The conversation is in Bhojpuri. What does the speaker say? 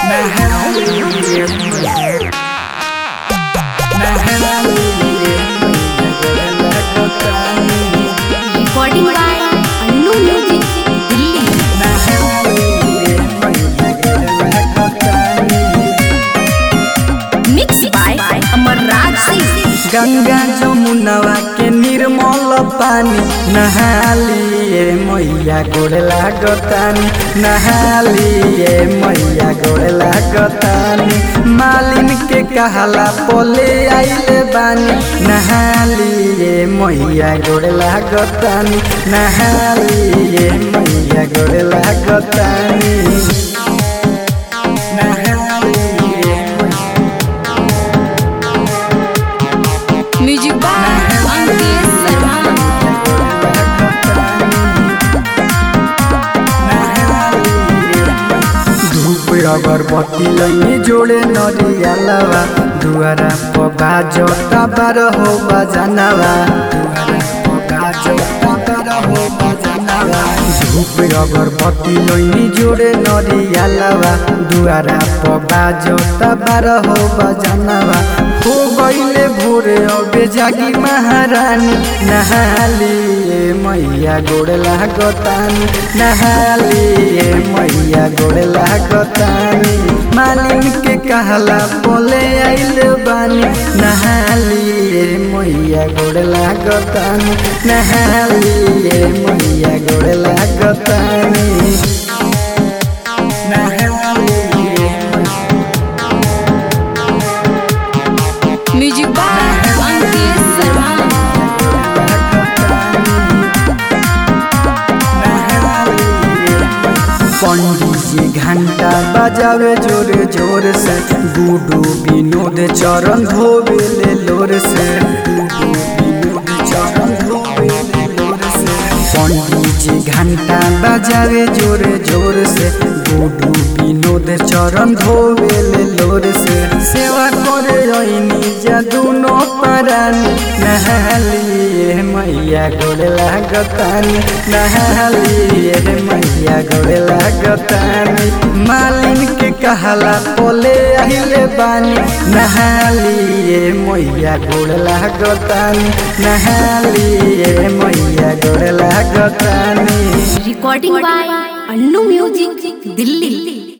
recording by Annu Music, Delhi. Mixed by Amarraj Singh. Ganga जमुनवा के निर्मल पानी नहालिए मैया गोड़ लागतानी नहालिए मैया गोड़ लागतानी मालिन के कहला पोले आइले बानी नहालिए मैया गोड़ लागतानी नहालिए मैया गोड़ लागतानी नहालिए Music by Ankesh Sharma. धूप अगरबत्ती लैनी जोड़े नरियालवा दुआरा पर बाजता बार हो बजानवा दुआरा पर बाजता बार हो बजानवा धूप अगरबत्ती लैनी जोड़े नरियालवा दुआरा पर बाजता बार हो बजानवा हो गईले भोरे अबे जागी महारानी नहालिए मैया गोड़ लागतानी नहालिए मैया गोड़ लागतानी मालिन के कहला बोले आइल बानी नहालिए मैया गोड़ लागतानी नहालिए मैया गोड़ लागतानी नहालिए Music by Ankesh Sharma. पंडित जी घंटा बजावे जोर जोर से गुडू विनोद चरण धोवे ले लोर से गुडू विनोद चरण धोवे ले लोर से पंडित जी घंटा बजावे जोर जोर से गुडू विनोद चरण धोवे ले लोर से सेवा करे ऐनी जा दुनो परानी नहालिए मैया गोड़ लागतानी नहालिए मैया गोड़ लागतानी मालिन के कहला पोले आइले बानी नहालिए मैया गोड़ लागतानी नहालिए मैया गोड़ लागतानी Recording by Annu Music, Delhi.